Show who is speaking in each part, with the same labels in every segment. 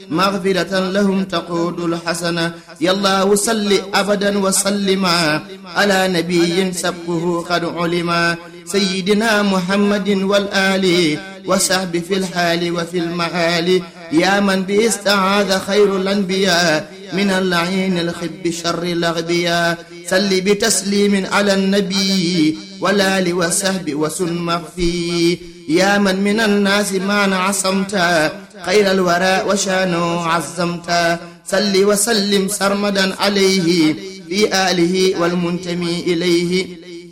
Speaker 1: مغفرة لهم تقود الحسنة يا الله صل أبدا وسلما على نبي سبقه قد علما سيدنا محمد والآل وصحب في الحال وفي المآل يا من به استعاذ خير الأنبياء من اللعين الخب شر الأغبياء سل بتسليم على النبي والآل وصحب وسن مغفي يا من من الناس ما عصمت خير الوراء وشانه عزمت سل وسلم سرمدا عليه في آله والمنتمي إليه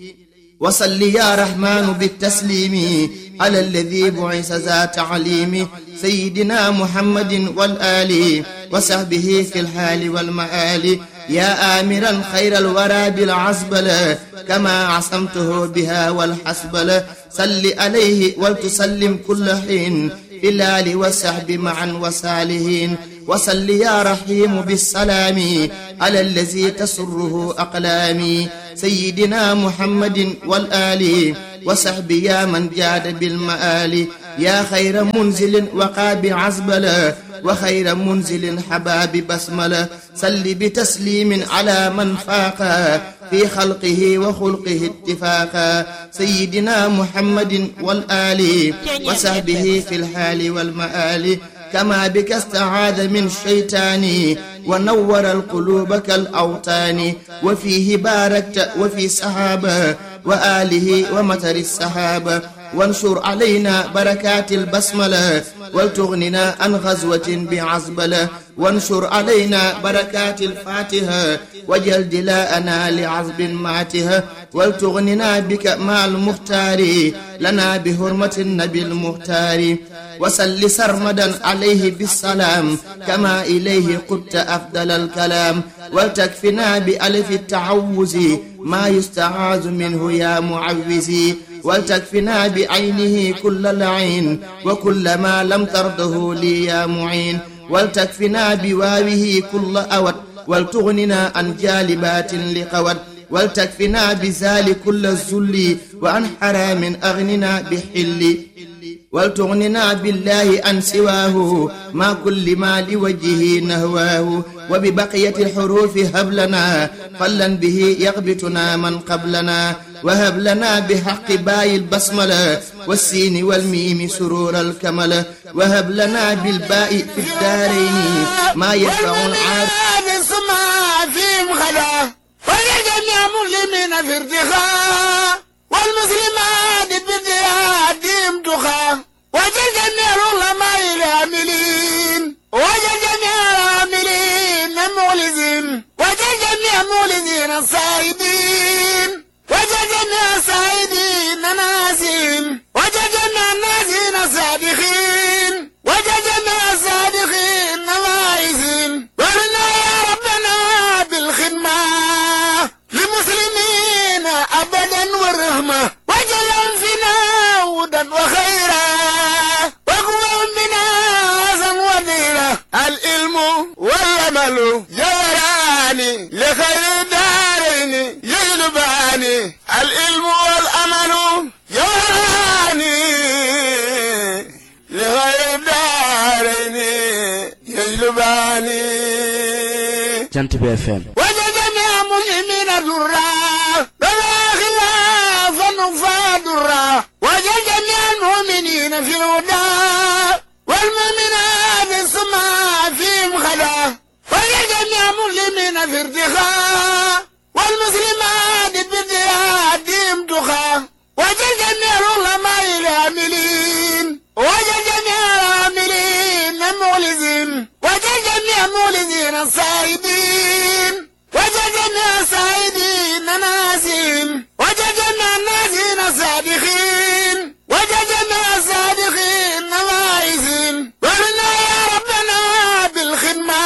Speaker 1: وصل يا رحمن بالتسليم على الذي بعث ذا تعليم سيدنا محمد والآل وصحبه في الحال والمآل يا آمرا خير الورى بالعزبلة كما عصمته بها والحسبلة صل عليه ولتسلم كل حين في الآل والصحب معا وصالحين وصل يا رحيم بالسلام على الذي تسره أقلامي سيدنا محمد والآل وصحب يا من جاد بالمآل يا خير منزل وقاب عزبلا وخير منزل حباب بسملة سل بتسليم على من فاق في خلقه وخلقه اتفاقا سيدنا محمد والآل وصحبه في الحال والمآل كما بك استعاذ من الشيطان ونور القلوب كالأوطان وفيه باركت وفي سحابة وآله ومطر السحابة وانشر علينا بركات البسملة ولتغننا عن غزوة بعزبلة وانشر علينا بركات الفاتحة وجل دلاءنا لعزب ماتها ولتغننا بك مع المختار لنا بحرمة النبي المختار وسل سرمدا عليه بالسلام كما إليه قدت أفضل الكلام ولتكفنا بألف التعوز ما يستعاذ منه يا معوزي ولتكفنا بعينه كل لعين وكل ما لم ترضه لي يا معين ولتكفنا بواوه كل أود ولتغننا عن جالبات لقود ولتكفنا بزال كل الذل وعن حرام أغننا بحل ولتغننا بالله عن سواه ما كل ما لوجهه نهواه وببقية الحروف هب لنا فلا به يغبطنا من قبلنا وهب لنا بحق باي البسملة والسين والميم سرور الكمل وهب لنا بالباء في الدارين ما يدفع العار
Speaker 2: فيهم خلا ولجميع مسلمين في ارتخاء والمسلمات بارتهادهم تخا وجل جميع العلماء العاملين وجل جميع العاملين المخلصين وجل جميع المخلصين الصائبين وجل جميع الصائبين الناسين وجل جميع الناسين الصادقين وجل جميع الصادقين الواعزين ورنا يا ربنا بالخدمة للمسلمين أبدا والرحمة وجل فينا هدى وخيرا وقوة بنا حسن وديرا العلم والعمل جوراني لخير الدارين يجلباني العلم والعمل جوراني لخير الدارين يجلباني
Speaker 3: jant bi FM
Speaker 2: وجدنا مسلمين ذرا بلا خلافا فادرا وجدنا المؤمنين في الهدى والمؤمنات السماء فيهم خلا وجدنا مسلمين في ارتخاء والمسلمات بارتهادهم تخا وجدنا العلماء العاملين وجدنا العاملين المخلصين وجدنا المخلصين الصائبين وجدنا الصائبين الناسين وجدنا الناسين الصادقين وجدنا الصادقين الواعزين ورنا يا ربنا بالخدمة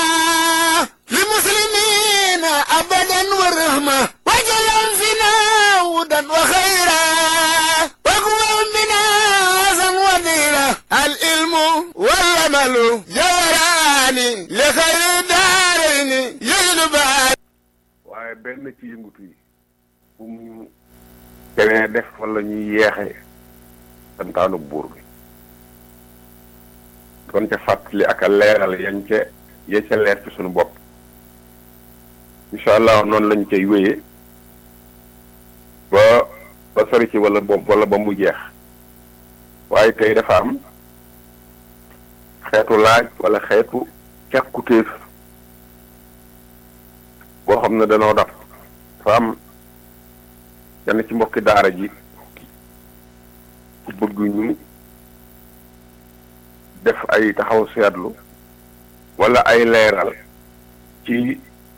Speaker 2: للمسلمين أبدا والرحمة وجل فينا هدى وخيرا وقوة بنا حسن وديرا العلم والعمل جوراني لخير الدارين يجلبان
Speaker 4: waaye benn ci yëngutu yi bu mu keneen def wala ñuy yeexe santaanu buur bi doon ca fàttali ak a leeral yañ ca ya ca leer ci suñu bopp incha allah noonu lañ cay wéyee ba ba sori ci wala ba wala ba mu jeex waaye tey dafa am xeetu laaj wala xeetu càkkutéef boo xam ne danoo daf dafa am yenn ci mbokki daara ji ku bëgg ñu def ay taxaw seetlu wala ay leeral ci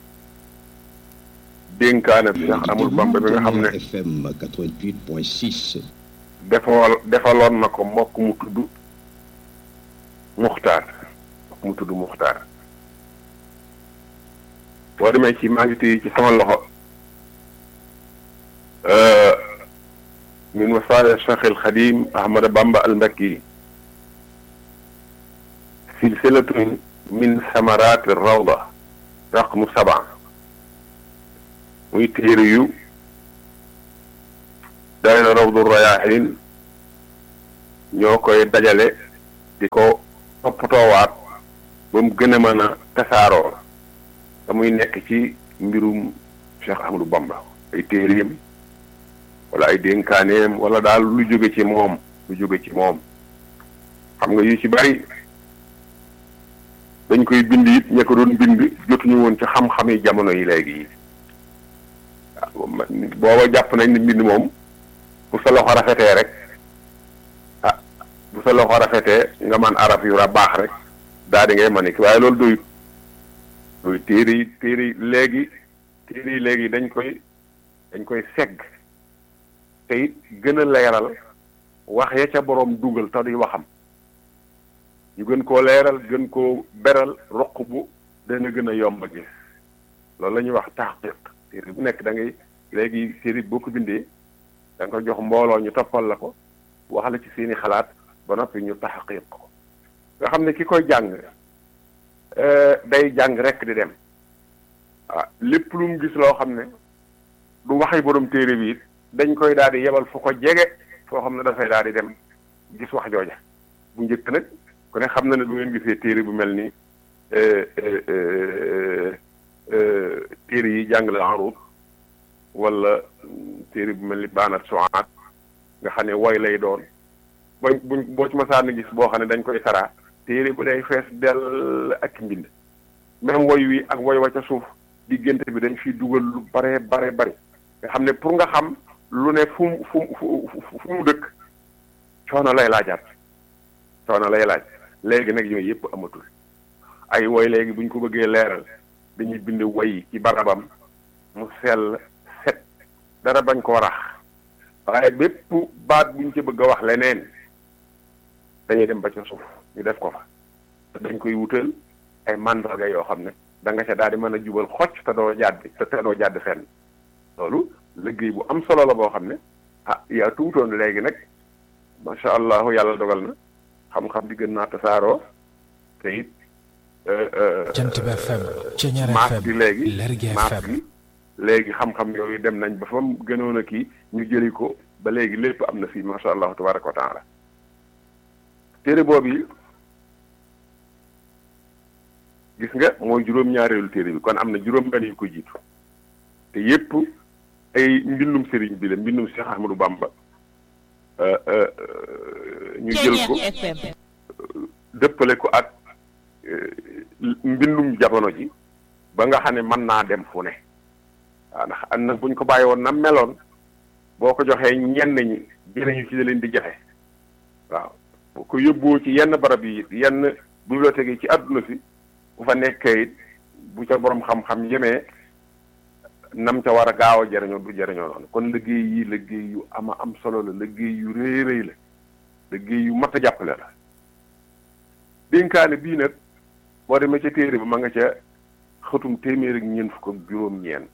Speaker 4: dénkaane bi sax amul bamba bi nga xam ne
Speaker 3: FM 88.6.
Speaker 4: defal defaloon na ko mbokk mu tudd muxtaar mbokk mu tudd muxtaar boo demee ci maa ngi téye ci sama loxo min wasaaya cheikh al xadim ahmada bamba al mbakki silsilatun min samaraati rawda raqmu saba muy téere yu daayira rawdu rayaahin ñoo koy dajale di ko toppatoowaat ba mu gën a mën a tasaaroo te muy nekk ci mbirum Cheikh Ahmadou Bamba ay téereem wala ay dénkaaneem wala daal lu jóge ci moom lu jóge ci moom xam nga yu ci bari dañ koy bind it ña ko doon bind jotuñu woon ci xam-xami jamono yi léegi yi booba jàpp nañ ne mbind moom bu sa loxo rafetee rek ah bu sa loxo rafetee nga man arab yu ra baax rek daal di ngay mën ki waaye loolu doyut doy téere yi téere yi léegi téere yi léegi dañ koy dañ koy segg te it gën a leeral wax ya ca boroom dugal te duy waxam ñu gën koo leeral gën koo beral roq bu dana gën a yomb a gis loolu la ñuy wax taxqiq téere bu nekk da ngay léegi téere boo ko bindee da nga ko jox mbooloo ñu toppal la ko wax la ci seeni xalaat ba noppi ñu taxqiq ko nga xam ne ki koy jàng day jàng rek di dem ah lépp lu mu gis loo xam ne du waxi borom téere bi it dañ koy daal di yebal fu ko jege foo xam ne dafay daal di dem gis wax jooja bu njëkk nag ku ne xam na ne bu ngeen gisee téere bu mel ni téere yi jàngale arut wala téere bu mel ni baanat suwaat nga xam ne woy lay doon booy buñ boo ci masaan gis boo xam ne dañ koy saraa téere bu day fees dell ak mbind même woy wi ak woy wa ca suuf diggante bi dañ fiy dugal lu bare bare bari nga xam ne pour nga xam lu ne fu mu fu mu fu mu dëkk coono lay laajaat coono lay laaj léegi nag yooyu yëpp amatul ay woy léegi buñ ko bëggee leeral dañuy bind woy ci barabam mu sell set dara bañ ko rax waaye bépp baat buñ ci bëgg a wax leneen dañuy dem ba ca suuf ñu def ko fa dañ koy wutal ay mandarga yoo xam ne da nga ca daal di mën a jubal xocc te doo jàdd te te doo jàdd fenn loolu liggéey bu am solo la boo xam ne ah yaa tuutoon léegi nag macha allah yàlla dogal na xam-xam di gën naa tasaaroo te it.
Speaker 5: Jant bi FM Ceñeer
Speaker 4: maas
Speaker 5: FM
Speaker 4: gi léegi
Speaker 5: Lergui
Speaker 4: maas
Speaker 5: FM
Speaker 4: gi léegi xam-xam yooyu dem nañ ba fa mu gënoon a kii ñu jëli ko ba léegi lépp am na fii macha allah tabaraka wa taala téere boobu yi gis nga mooy juróom-ñaareelu téere bi kon am na juróom-benn yu ko jiitu te yépp ay mbindum sëriñ bi la mbindum Cheikh Ahmadou Bamba euh, euh, euh, ñu jël ko
Speaker 6: FM
Speaker 4: dëppale ko ak euh, mbindum jamono ji ba nga xam ne mën naa dem fu ne waaw ndax am na buñ ko bàyyi woon na meloon boo ko joxee ñenn ñi jëriñu ci da leen di jafe waaw boo ko yóbboo ci yenn barab yi yenn bibliothèque yi ci àdduna si bu fa nekkee it bu ca borom xam-xam yemee nam ca war a gaaw a jëriñoo du jëriñoo noonu kon liggéey yi liggéey yu ama am solo la liggéey yu rëy rëy la liggéey yu mat a jàppale la dénkaane bii nag boo demee ca téere ba ma nga ca xëtum téeméer ak ñeent fukk ak juróom-ñeent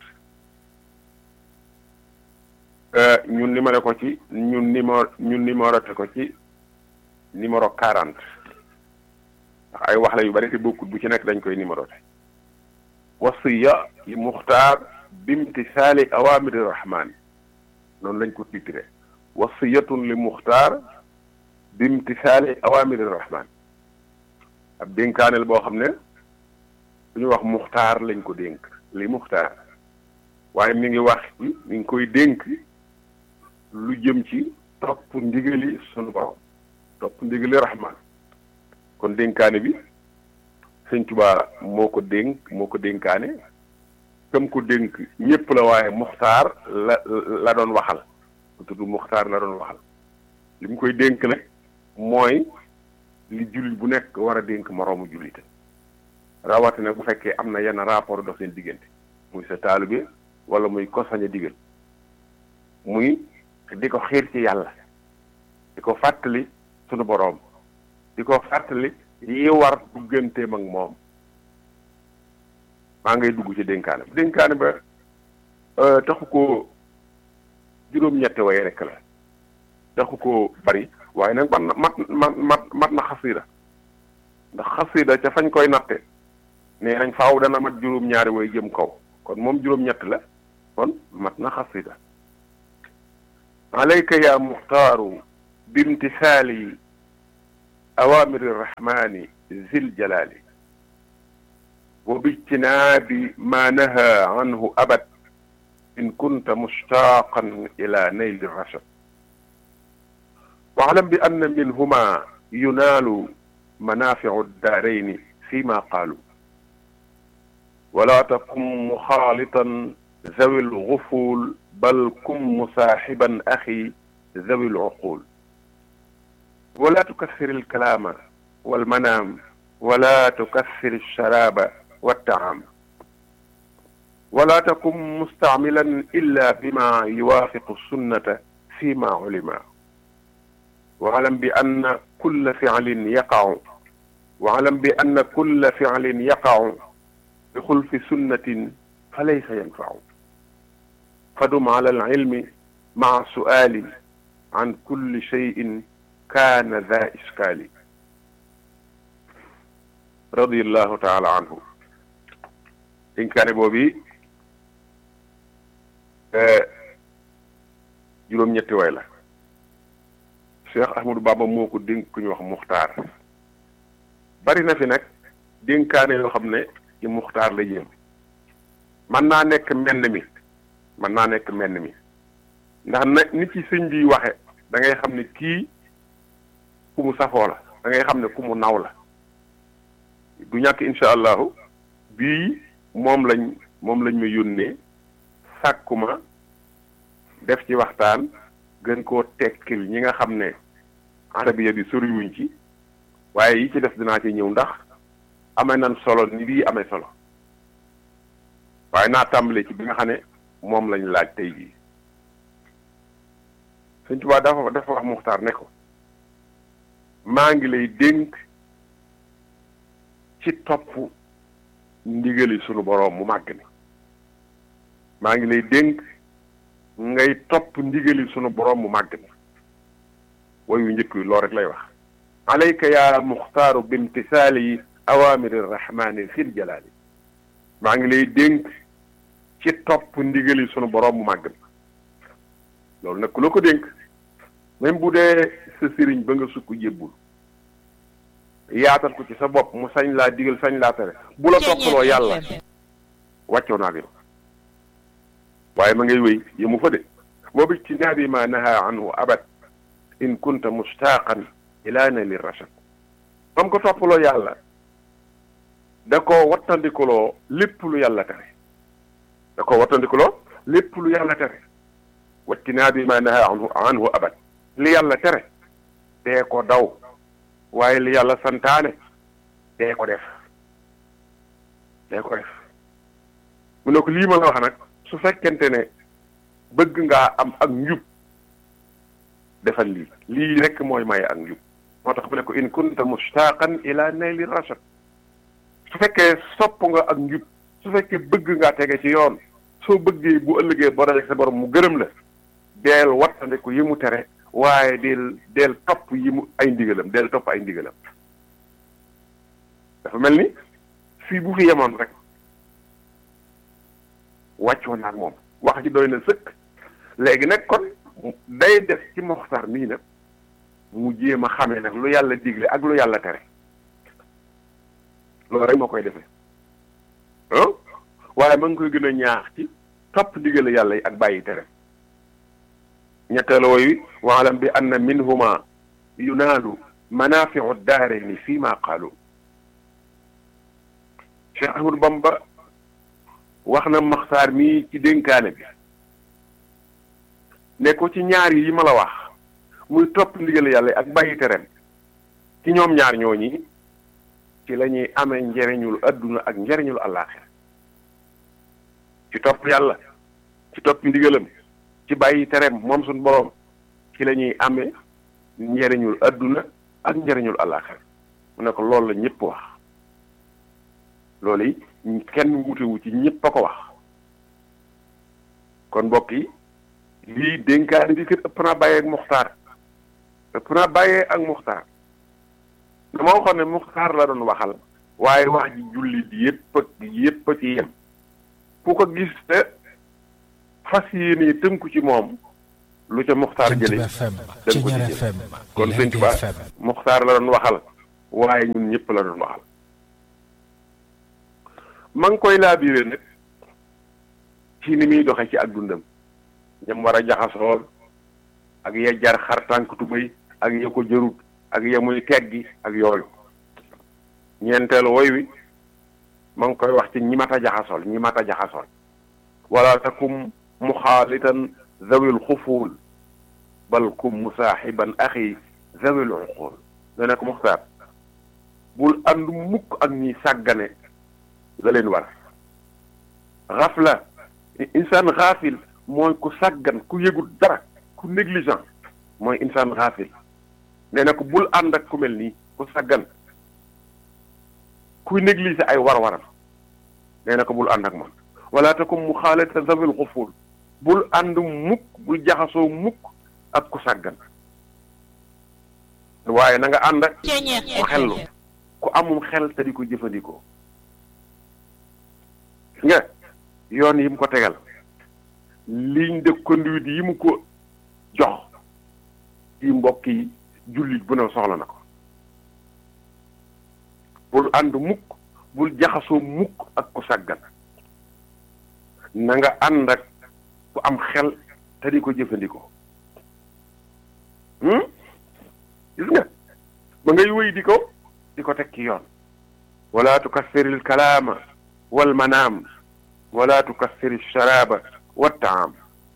Speaker 4: ñun numéro ko ci ñun numéro ñun numéroté ko ci numéro 40 ndax ay wax la yu bari te bokkut bu ci nekk dañ koy numéroté wasiya li muxtaar bimtisaali awamiri rahmaan noonu lañ ko titré wasiyatun li muxtaar bimtisaali awamiri rahmaan ab dénkaaneel boo xam ne lu ñu wax muxtaar lañ ko dénk li muxtaar waaye mi ngi wax mi ngi koy dénk lu jëm ci topp ndigali sunu borom topp ndigali rahman kon dénkaane bi sëñ Tuubaa moo ko dénk moo ko dénkaane kam ko dénk ñépp la waaye muxtaar la la doon waxal ku tudd muxtaar la doon waxal li mu koy dénk nag mooy li jullit bu nekk war a dénk moroomu jullite rawatina bu fekkee am na yenn rapport dox seen diggante muy sa taalibe wala muy ko sañ a digal muy di ko xiir ci yàlla di ko fàttali sunu boroom di ko fàttali yi war digganteem ak moom maa ngay dugg ci dénkaane ba dénkaane ba taxu ko juróom-ñetti way rekk la taxu ko bari waaye nag mat na mat mat mat mat na xasida ndax xasida ca fañ koy natte nee nañ faaw dana mat juróom-ñaari way jëm kaw kon moom juróom-ñett la kon mat na xasida alayka ya muxtaaru bimtisaali awamiri rahmani zil jalali wa bijtinaabi ma naha anhu abad in kunta mushtaqan ila nayli rashad واعلم بأن منهما ينال منافع الدارين فيما قالوا ولا تكن مخالطا ذوي الغفول بل كن مصاحبا أخي ذوي العقول ولا تكثر الكلام والمنام ولا تكثر الشراب والطعام ولا تكن مستعملا إلا بما يوافق السنة فيما علم واعلم بأن كل فعل يقع واعلم بأن كل فعل يقع بخلف سنة فليس ينفع فدم على العلم مع سؤال عن كل شيء كان ذا إشكال رضي الله تعالى عنه إن كان بوبي juróom ñetti way la Cheikh Ahmadou Bamba moo ko dénk ku ñu wax muxtaar bari na fi nag dénkaane yoo xam ne ci muxtaar la jëm man naa nekk menn mi man naa nekk menn mi ndax na nit ci sëñ bi waxe da ngay xam ne kii ku mu safoo la da ngay xam ne ku mu naw la du ñàkk incha allahu bii moom lañ moom lañ ma yónnee sàkkuma def ci waxtaan gën koo tekkil ñi nga xam ne arabiya bi soriwuñ ci waaye yi ci def dinaa ci ñëw ndax amee nan solo ni bii amee solo waaye naa tàmbale ci bi nga xam ne moom lañ laaj tey jii Sëñ Tuubaa dafa dafa wax Muxtaar ne ko maa ngi lay dénk ci topp ndigali sunu boroom mu màgg ni maa ngi lay dénk ngay topp ndigali sunu boroom mu màgg ni way wu njëkk wi loolu rek lay wax alayka ya muxtaaru bimtisaali awamiri rahmani fil jalaali maa ngi lay dénk ci topp ndigali sunu boroom mu màgg ni loolu nag ku la ko dénk même bu dee sa sëriñ ba nga sukk jébbul yaatal ko ci sa bopp mu sañ laa digal sañ laa tere bu la toppaloo yàlla wàccoo naa yow waaye ma ngay wéy yëmu fa de wa bijtinaabi ma naha anhu abad in kunta mustaaqan ila nali rachad mam ko toppaloo yàlla da ko wattandikuloo lépp lu yàlla tere da ko wattandikuloo lépp lu yàlla tere wajtinaabi ma naha anhu anhu abad li yàlla tere dee ko daw waaye li yàlla santaane dee ko def dee ko def mu ne ko lii ma la wax nag su fekkente ne bëgg ngaa am ak njub defal lii lii rekk mooy maye ak njub moo tax mu ne ko in kunta mushtaqan ila nayli rashad su fekkee sopp nga ak njub su fekkee bëgg ngaa tege ci yoon soo bëggee bu ëllëgee boo dajek sa borom mu gërëm la deel wattandiku yi mu tere waaye del del topp yi mu ay ndigalam del topp ay ndigalam dafa mel ni fii bu fi yemoon rek wàccoo naag moom wax ji doy na sëkk léegi nag kon day def ci moxtar mii nag mu jéem a xamee nag lu yàlla digle ak lu yàlla tere loolu rek moo koy defee ah waaye ma ngi koy gën a ñaax ci topp ndigal yàlla yi ak bàyyi tere ñetteelu woy waalam bi anna minhuma yunaalu manafiu daarayni fii ma qaalu Cheikh Ahmadou Bamba wax na maxtaar mii ci dénkaane bi ne ko ci ñaar yi ma la wax muy topp ndigal yàlla ak bàyyi tereem ci ñoom ñaar ñooñi ci la ñuy amee njariñul adduna ak njariñul àllaaxira ci topp yàlla ci topp ndigalam ci bàyyi tereem moom suñ boroom ci la ñuy amee njariñul adduna ak njariñul àllaaxira mu ne ko loolu la ñëpp wax loolu yi kenn wutewu ci ñëpp a ko wax kon mbokk yi lii dénkaani bi kër ëpp naa bàyyee ak muxtaar ëpp naa bàyyee ak muxtaar dama waxoon ne muxtaar la doon waxal waaye wax ji jullit yépp ak yépp a ci yem ku ko gis te fas yéene tënku ci moom lu ca muxtaar jële
Speaker 5: Jant FM
Speaker 4: dañ ko
Speaker 5: Ceñeer
Speaker 4: ci
Speaker 5: FM
Speaker 4: kon sëñ
Speaker 5: Lergui
Speaker 4: Tuubaa
Speaker 5: FM
Speaker 4: muxtaar la doon waxal waaye ñun ñëpp la doon waxal ma ngi koy laabiire nag ci ni muy doxe ci ak dundam ñam war a jaxasool ak ya jar xar tànk tubéy ak ya ko jërut ak ya muy teggi ak yooyu ñeenteelu woy wi ma ngi koy wax ci ñi mat a jaxasool ñi mat a jaxasool wala takum muxaalitan zawil xufuul bal kum musaaxiban axi zawil uqul da nekk muxtaar bul ànd mukk ak ñi sàggane la leen war xafla insaan xaafil mooy ku sàggan ku yëgut dara ku négligent mooy insaan xaafil nee na ko bul ànd ak ku mel nii ku sàggan kuy négliger ay war-waram nee na ko bul ànd ak moom wala takum mu xaalata zawil xuful bul ànd mukk bul jaxasoo mukk ak ku sàggan waaye na nga ànd ak ku xellu ku amum xel te di ko jëfandikoo gis nga yoon yi mu ko tegal ligne de conduite yi mu ko jox yi mbokk yi jullit bu ne soxla na ko bul ànd mukk bul jaxasoo mukk ak ku sàggan na nga ànd ak ku am xel te di ko jëfandikoo hmm gis nga ba ngay wéy di ko di ko teg ci yoon wala tukassiril kalaama wal manaam wala tukassiri sharaaba wa taam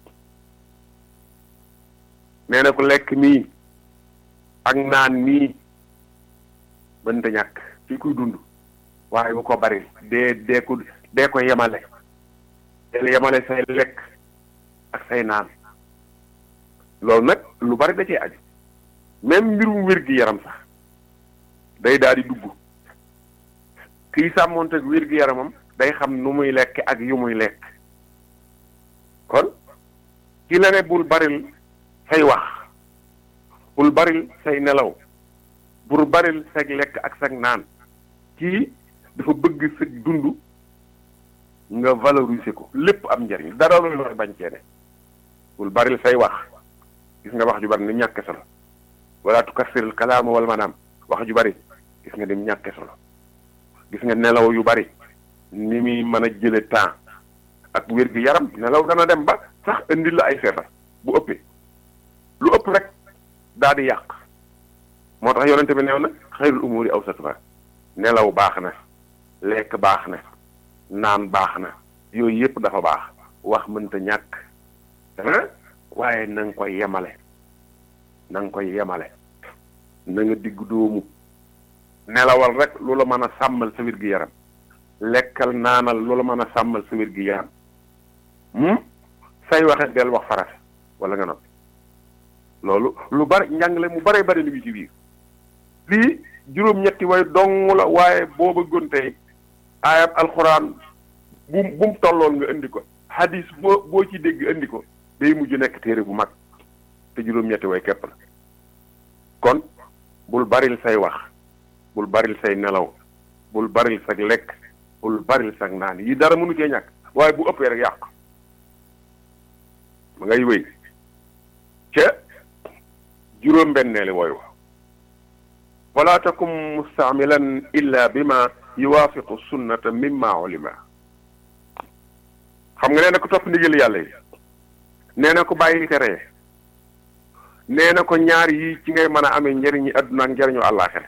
Speaker 4: nee na ko lekk mii ak naan mii mënta ñàkk ci kuy dund waaye bu ko bari dee dee ko dee ko yemale deel yemale say lekk ak say naan loolu nag lu bari da cee aju même mbirum wér gi yaram sax day daal di dugg kiy sàmmoonteeg wér gi yaramam day xam nu muy lekk ak yu muy lekk kon ki la ne bul baril say wax bul baril say nelaw bul baril sag lekk ak sag naan kii dafa bëgg sa dund nga valoriser ko lépp am njariñ dara loolu looy bañ cee ne bul baril say wax gis nga wax ju bari ni ñàkke solo wala tukassiril kalaama wal manaam wax ju bari gis nga ni ñàkke solo gis nga nelaw yu bari ni muy mën a jële temps ak wér gi yaram nelaw dana dem ba sax indil la ay feebar bu ëppee lu ëpp rek daal di yàq moo tax yonente bi neew na xayrul umuri awsatuha nelaw baax na lekk baax na naan baax na yooyu yëpp dafa baax wax mënta ñàkk ah waaye na nga koy yemale na nga koy yemale na nga digg doomu nelawal rek lu la mën a sàmmal sa wér gi yaram lekkal naanal lu la mën a sàmmal sa wér gi yaram say waxe del wax faras wala nga noppi loolu lu bari njàngale mu bare bari lu ngi ci biir lii juróom-ñetti way dong la waaye boo bëggoon tey aayab alxuraan bu bu mu tolloon nga indi ko hadis boo boo ci dégg indi ko day mujj nekk téere bu mag te juróom-ñetti way képp la kon bul baril say wax bul baril say nelaw bul baril sag lekk bul baril sag naan yi dara mënu cee ñàkk waaye bu ëppee rek yàq ma ngay wéy ca juróom benneeli wooy wa wala takum mustaamilan illa bima yuwaafiqu sunnata mimma ulima xam nga nee na ko topp ndigal yàlla yi nee na ko bàyyi tere nee na ko ñaar yi ci ngay mën a amee njëriñu àdduna ak njëriñu àllaaxira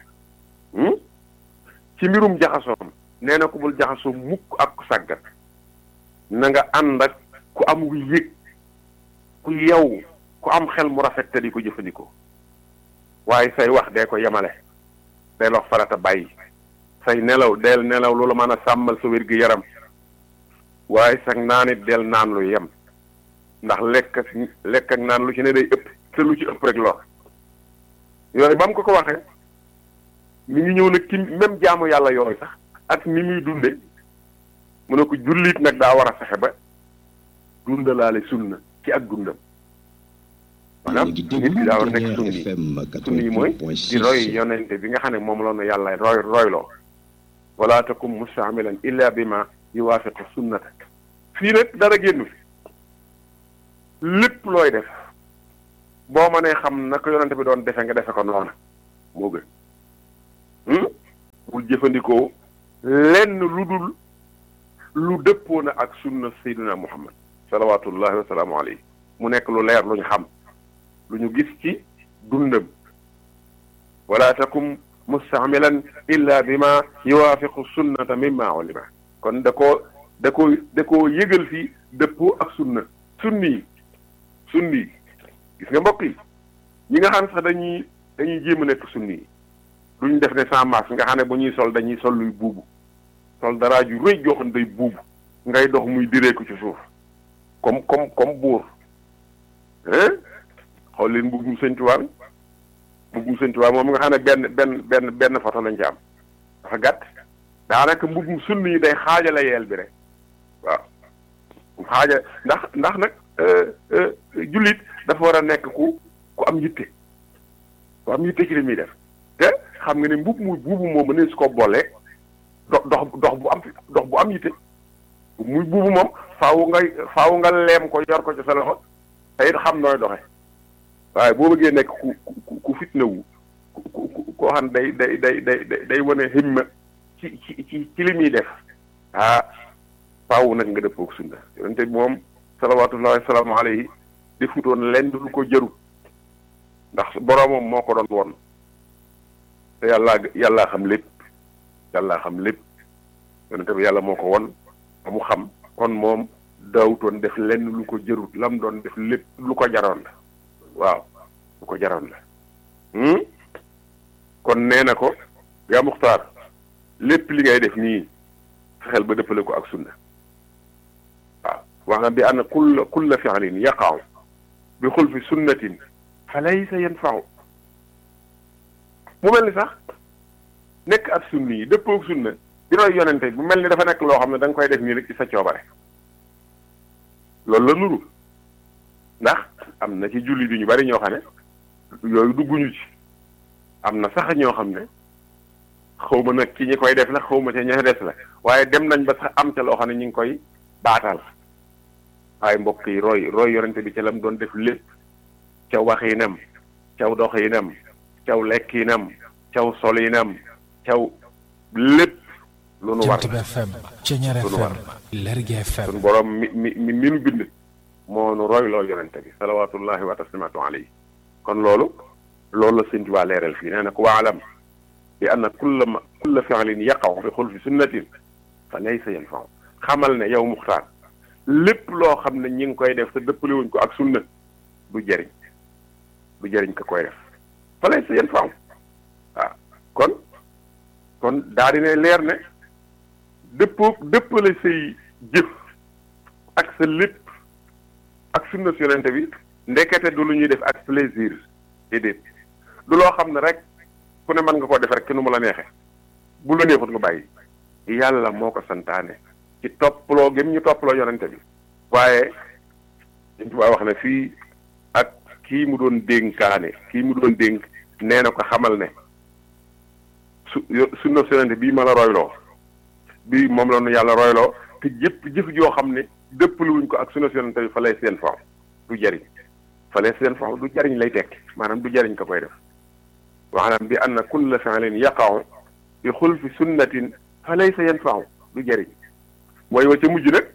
Speaker 4: ci mbirum jaxasoom nee na ko bul jaxasoo mukk ak ku sàggat na nga ànd ak ku am wu yëg ku yow ku am xel mu rafet te di ko jëfandikoo waaye say wax dee ko yemale day wax farata bàyyi say nelaw deel nelaw lu la mën a sàmmal sa wér gi yaram waaye sax naan it del naan lu yem ndax lekk ak lekk ak naan lu ci ne day ëpp te lu ci ëpp rek lor yooyu ba mu ko ko waxee mi ngi ñëw nag ci même jaamu yàlla yooyu sax ak ni muy dunde mu ne ko jullit nag daa war a fexe ba dundalaale sunna ci ak dundam maanaam nit ki daa war a nekk sunni sunni yi mooy di roy yonente bi nga xam ne moom la nu yàlla roy royloo wala takum mustaamilan illa bi ma yuwaafiqu sunnata fii nag dara génn fi lépp looy def boo mënee xam naka yonente bi doon defe nga defe ko noona moo gën bul jëfandikoo lenn lu dul lu dëppoo na ak sunna sayyidina muhammad salawatullahi wa salaamu alayhi mu nekk lu leer lu ñu xam lu ñu gis ci dundam wala takum mustaamilan illa bima yuwaafiqu sunnata mimma ulima kon da koo da koo da koo yëgal fii dëppoo ak sunna sunni yi sunni yi gis nga mbokk yi ñi nga xam sax dañuy dañuy jéem a nekk sunni yi duñ def ne sans masque nga xam ne bu ñuy sol dañuy sol luy buubu sol dara ju rëy joo xam ne day buubu ngay dox muy direeku ci suuf comme comme comme buur hein xool leen mbubbum sëñ Tuubaa bi mbubbum sëñ Tuubaa moom nga xam ne benn benn benn benn photo lañ ci am dafa gàtt daanaka mbubbum sunni yi day xaajale yeel bi rek waaw xaaja ndax ndax nag jullit dafa war a nekk ku ku am yitte ku am yitte ci li muy def te xam nga ne mbub muy buubu moom ne su ko boole dox dox dox bu am dox bu am yitte muy buubu moom faaw ngay faaw nga leem ko yor ko ci sa loxo te it xam nooy doxe waaye boo bëggee nekk ku ku ku fitna wu ku ku koo xam day day day day day wane himma ci ci ci ci li muy def ah faaw nag nga dëppoog sunna yonente bi moom salawatullahi wasalaamu alayhi defutoon lenn lu ko jëru ndax boroomam moo ko doon woon te yàllaa yàllaa xam lépp yàllaa xam lépp yonente bi yàlla moo ko won ba mu xam kon moom daawutoon def lenn lu ko jërut lam doon def lépp lu ko jaroon la waaw lu ko jaroon la kon nee na ko yaa muxtaar lépp li ngay def nii fexeel ba dëppale ko ak sunna waaw wax na bi ann kulla kulla fi'lin yaqa'u bi xulfi sunnatin fa laysa yanfa'u mu mel ni sax nekk ab sunni yi dëppoo ak sunna di roy yonente bu mel ni dafa nekk loo xam ne da nga koy def nii rek ci sa coobare loolu la nuru ndax am na ci julli bi ñu bari ñoo xam ne yooyu dugguñu ci am na sax ñoo xam ne xaw ma nag ci ñi koy def la xaw ma ca ña des la waaye dem nañ ba sax am ca loo xam ne ñu ngi koy baatal waaye mbokk yi roy roy yonente bi ca lam doon def lépp caw waxinam caw doxinam caw lekkinam caw solinam caw lépp lu nu war
Speaker 5: Jant bi FM Ceñeer
Speaker 4: Sunu war.
Speaker 5: FM Lergui FM
Speaker 4: suñu borom mi mi mi mi nu bind moo nu roy loo yonente bi salawatullahi wa taslimatu alayhi kon loolu loolu la sëñ Tuubaa leeral fii nee na ko waalam bi anna kulla ma kulla fi'lin yaqaw fi xulfi sunnatin fa laysa yanfa'u xamal ne yow muxtaar lépp loo xam ne ñi ngi koy def te dëppale wuñ ko ak sunna du jëriñ du jëriñ ka koy def fa laysa yanfa'u waaw kon kon daa di ne leer ne dëppoo dëppale say jëf ak sa lépp ak sunna si yonente bi ndekete du lu ñuy def ak plaisir déedéet du loo xam ne rek ku ne mën nga koo def rek ki nu mu la neexe bu la neexut nga bàyyi yàlla moo ko santaane ci topploo gém ñu topploo yonente bi waaye dañ tubaa wax ne fii ak kii mu doon dénkaane kii mu doon dénk nee na ko xamal ne su yo- sunna si yonente bii ma la royloo bii moom la nu yàlla royloo te jëpp jëf joo xam ne dëppaluwuñ ko ak sunna si yonente bi fa lay seen faw du jariñ fa lay seen faw du jariñ lay tekki maanaam du jariñ ka koy def waxlam bi anna kulla fi'lin yaqa'u bi xulfi sunnatin fa laysa yanfau du jëriñ mooy wa ca mujj nag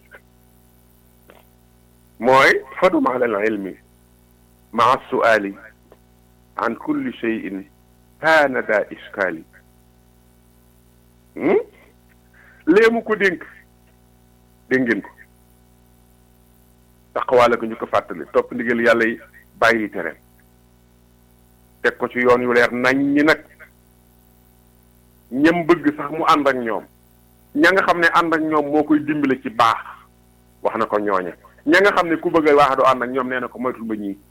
Speaker 4: mooy fadum ala al ilmi maa suali an kulli cheyin kaana daa iskaali léemu ko dénk dégg ngeen ko taqwaale ko ñu ko fàttali topp ndigal yàlla yi bàyyi tere teg ko ci yoon yu leer nañ ñi nag ñam bëgg sax mu ànd ak ñoom ña nga xam ne ànd ak ñoom moo koy dimbale ci baax wax na ko ñooñe ña nga xam ne ku bëgg a waax du ànd ak ñoom nee na ko moytul ba ñii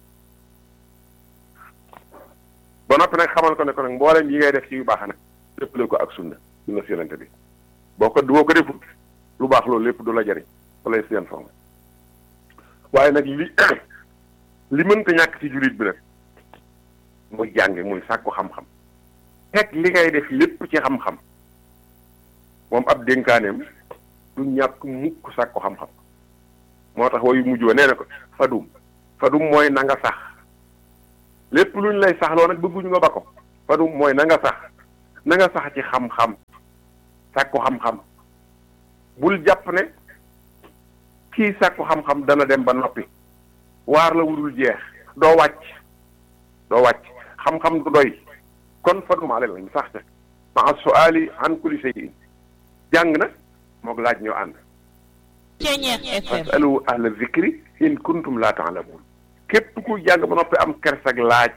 Speaker 4: ba noppi nag xamal ko ne ko nag mboolem yi ngay def ci yu baax nag léppale ko ak sunna sunna si yonente bi boo ko boo ko defut lu baax loolu lépp du la jariñ fa lay seen forme waaye nag li li mënta ñàkk ci jullit bi nag muy jànge muy sàkku xam-xam teg li ngay def lépp ci xam-xam moom ab dénkaaneem du ñàkk mukk sàkku xam-xam moo tax wayu mujj wa nee na ko fadum fadum mooy na nga sax lépp lu ñu lay saxloo nag bëgguñu nga ba ko fadum mooy na nga sax na nga sax ci xam-xam sàkku xam-xam bul jàpp ne kii sàkku xam-xam dana dem ba noppi waar la wudul jeex doo wàcc doo wàcc xam-xam du doy kon fadum ale lañ sax ca maa suali an kulli shay'in jàng na moog laaj ñoo ànd fasalu ahla zikri in kuntum la taalamun képp ku jàng ba noppi am kersag laaj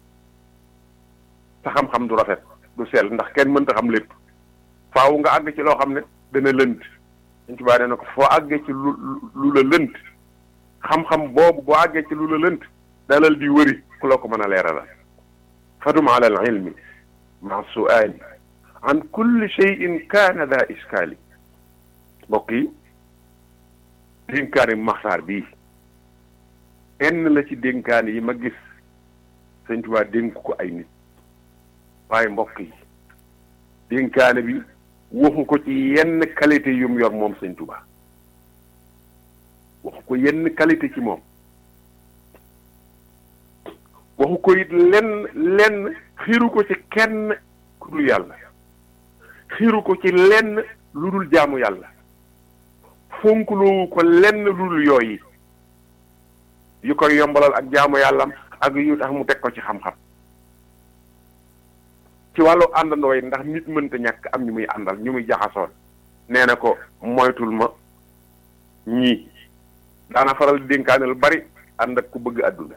Speaker 4: sa xam-xam du rafet du sell ndax kenn mënta xam lépp faaw nga àgg ci loo xam ne dana lënt dañ ci baa nee na ko foo àggee ci lu lu la lënt xam-xam boobu boo àggee ci lu la lënt dalal di wëri ku la ko mën a leeralal fadum ala al ilmi ma suali an kulli cheyin kaana daa iskaali mbokk yi dénkaani maxtaar bii benn la ci dénkaani yi ma gis sëñ Tuubaa dénk ko ay nit waaye mbokk yi dénkaane bi waxu ko ci yenn qualité yu mu yor moom sëñ Tuubaa waxu ko yenn qualité ci moom waxu ko it lenn lenn xiiru ko ci kenn ku dul yàlla xiiru ko ci lenn lu dul jaamu yàlla fonkuloowu ko lenn lu dul yooyi yu koy yombalal ak jaamu yàllam ak yu tax mu teg ko ci xam-xam ci wàllu àndandoo yi ndax nit mënta ñàkk am ñu muy àndal ñu muy jaxasoon nee na ko moytul ma ñii daana faral di dénkaane lu bari ànd ak ku bëgg àdduna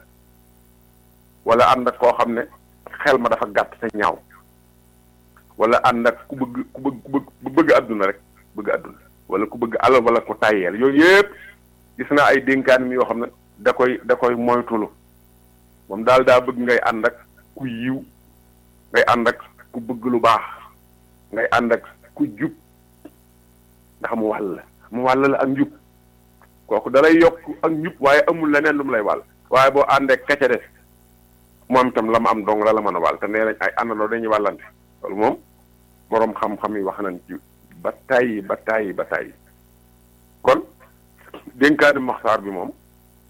Speaker 4: wala ànd ak koo xam ne xel ma dafa gàtt te ñaaw wala ànd ak ku bëgg ku bëgg ku bëgg ku bëgg àdduna rek bëgg àdduna wala ku bëgg alal wala ku tàyyeel yooyu yëpp gis naa ay dénkaan mi yoo xam ne da koy da koy moytulu moom daal daa bëgg ngay ànd ak ku yiw ngay ànd ak ku bëgg lu baax ngay ànd ak ku jub ndax mu wàll mu wàll la ak njub kooku dalay yokk ak njub waaye amul leneen lu mu lay wàll waaye boo àndee kece des moom itam la ma am dong la la mën a wàll te nee nañ ay àndandoo dañuy wàllante loolu moom boroom xam-xam yi wax nañ ci ba tàyyi ba tàyyi ba tàyyi kon dénkaani maxtaar bi moom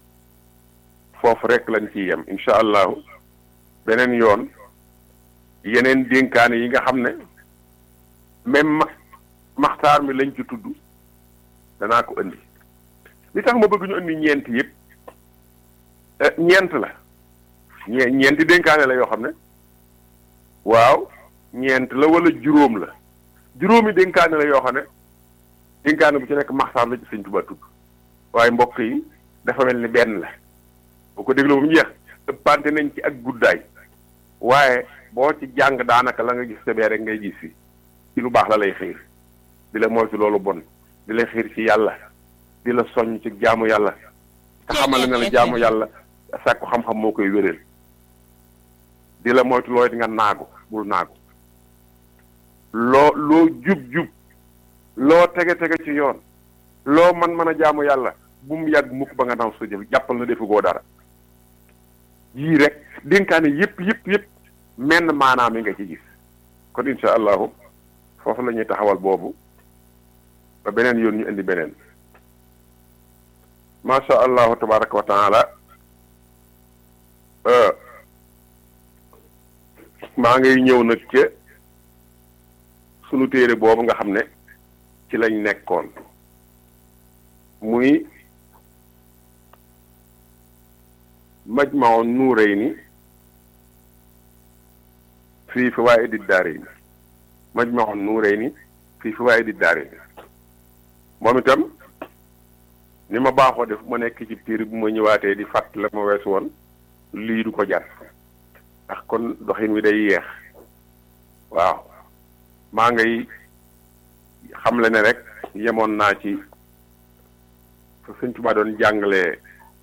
Speaker 4: foofu rek lañ ciy yem incha allahu beneen yoon yeneen dénkaane yi nga xam ne même ma maxtaar mi lañ ci tudd danaa ko indi li tax ma bëgg ñu indi ñeent yëpp ñeent la ñee ñeenti dénkaane la yoo xam ne waaw ñeent la wala juróom la juróomi dénkaane la yoo xam ne dénkaane bu ci nekk maxtaar la ci sëñ Tuubaa tudd waaye mbokk yi dafa mel ni benn la boo ko dégloo bu mu jeex ëppante nañ ci ak guddaay waaye boo ci jàng daanaka la nga gis sebee rek ngay gis fi ci lu baax la lay xiir di la moytu loolu bon di la xiir ci yàlla di la soññ ci jaamu yàlla te xamal na la jaamu yàlla sàkku xam-xam moo koy wéral di la moytu looy nga naagu bul naagu loo loo jub-jub loo tege-tege ci yoon loo man mën a jaamu yàlla bu mu yàgg mukk ba nga naw sa jëf jàppal na defugoo dara yii rek dénkaane yëpp yëpp yëpp menn maanaam yi nga ci gis kon insha allahu foofu la ñuy taxawal boobu ba beneen yoon ñu indi beneen macha allahu tabaraka wa taala maa ngay ñëw nag ca sunu téere boobu nga xam ne ci lañ nekkoon muy majmau nuurayni fii fawaa'idi daarayni majmau nuurayni fii fawaa'idi daarayni moom itam ni ma baaxoo def ma nekk ci téere bu ma ñëwaatee di fàtt la ma weesu woon lii du ko jar ndax kon doxin wi day yeex waaw maa ngay xam le ne rek yemoon naa ci fa Sëñ Tuubaa doon jàngale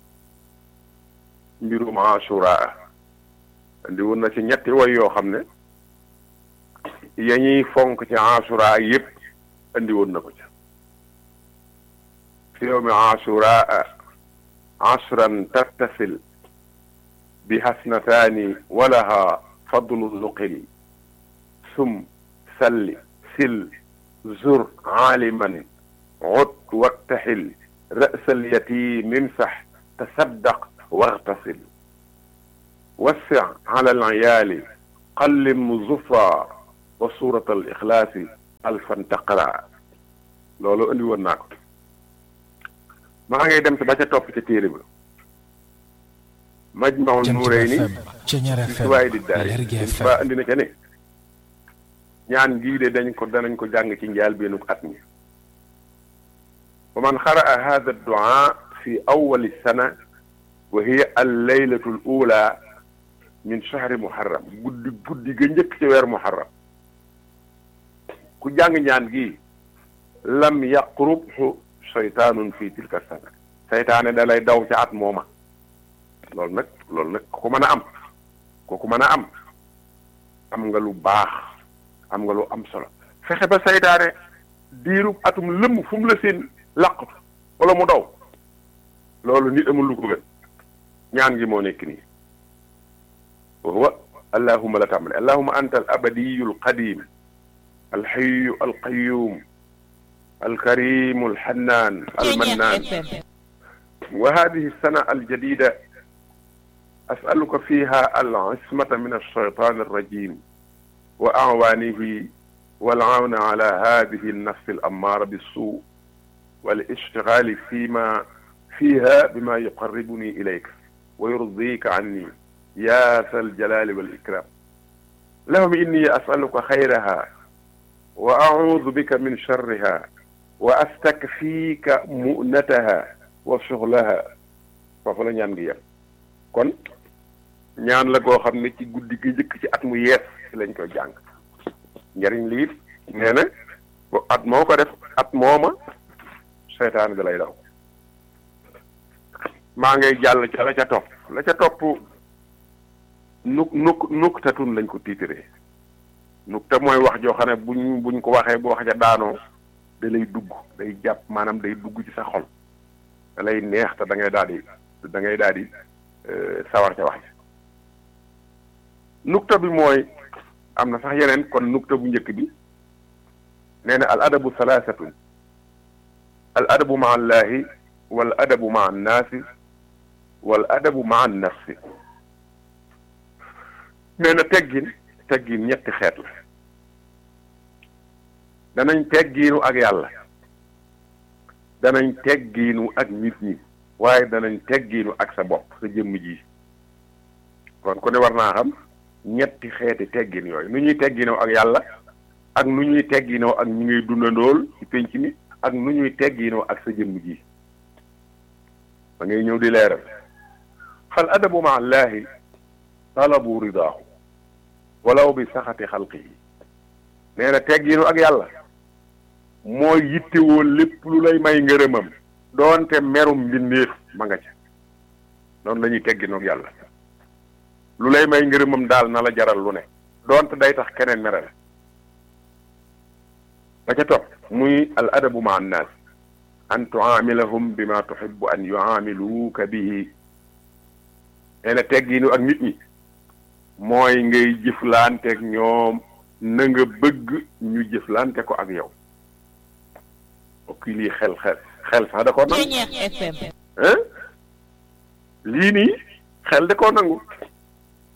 Speaker 4: mbirum Ashura indi woon na ci ñetti woy yoo xam ne ya ñuy fonk ci Ashura yépp indi woon na ko ca fi yawmi Ashura ashran tattasil bi hasnataani walaha fadlu nuqil sum salli sil zur aaliman ut waktaxil ra'sal yatiim imsax tasaddaq واغتسل وسع على العيال قلم زفا وسورة الإخلاص ألفا تقرأ loolu andi woon naa ko maa ngay dem si ba ca topp ca téere ba Majmahun Nurayni
Speaker 5: Ceñeer
Speaker 4: fi
Speaker 5: FM
Speaker 4: Fawaa'idi Daari
Speaker 5: Lergui FM
Speaker 4: ba andi na ca ne ñaan gii de dañ ko danañ ko jàng ci njaal benn at mi wa man xaraa hada duaa fi awali sana wa hiya al laylatu al ula min shahri muharram guddi guddi ga njëkk ci weer muharram ku jàng ñaan gi lam yaqrubhu shaytaanun fi tilka sana seytaane da lay daw ca at mooma loolu nag loolu nag ku mën a am kooku mën a am am nga lu baax am nga lu am solo fexe ba seytaane diiru atum lëmm fu mu la seen laqatu wala mu daw loolu nit amul lu ko gën ñaan gi moo nekk nii wa huwa allahuma la tàmbale allahuma anta al abadiyu al qadim alxayu alqayum alkarimu alxannaan almannaan wa hadihi alsana aljadida asaluka fiha alcismata min alshaytan alrajim wa acwaanihi والعون على هذه النفس الأمارة بالسوء والاشتغال فيما فيها بما يقربني إليك ويرضيك عني يا ذا الجلال والإكرام اللهم إني أسألك خيرها وأعوذ بك من شرها وأستكفيك مؤنتها وشغلها foofu la ñaan gi yem kon ñaan la goo xam ne ci guddi gi jëkk ci at mu yees ci lañ koy jàng njariñ liit nee na at moo ko def at mooma seytaan bi lay daw maa ngay jàll ca la ca topp la ca topp nuk nuk nuktatun lañ ko tiitaree nukta mooy wax joo xam ne buñ buñ ko waxee bu wax ja daanoo da lay dugg day jàpp maanaam day dugg ci sa xol da lay neex te da ngay daal di da ngay daal di sawar ca wax ja nukta bi mooy am na sax yeneen kon nukta bu njëkk bi nee na al adabu salaasatun al adabu maa allahi wal adabu maa annaasi wal adabu maa nafsi nee na teggin teggin ñetti xeet la danañ teggiinu ak yàlla danañ teggiinu ak nit ñi waaye danañ teggiinu ak sa bopp sa jëmm ji kon ku ne war naa xam ñetti xeeti teggin yooyu nu ñuy tegginoo ak yàlla ak nu ñuy tegginoo ak ñi ngay dundandool ci pénc mi ak nu ñuy tegginoo ak sa jëmm ji da ngay ñëw di leeral fal adabu ma allahi talabu ridaahu walaw bi saxati xalqihi nee na tegginu ak yàlla mooy yittewoo lépp lu lay may ngërëmam doonte merum mbindeef ma nga ca noonu la ñuy tegginu ak yàlla lu lay may ngërëmam daal na la jaral lu ne doonte day tax keneen mere la ba ca topp muy al adabu ma annaas an tuamilahum bima tuhibbu an yuamiluuka bihi nee na tegginu ak nit ñi mooy ngay jëflanteeg ñoom na nga bëgg ñu jëflante ko ak yow ok lii xel xel xel sax da koo nangu hein lii nii xel da koo nangu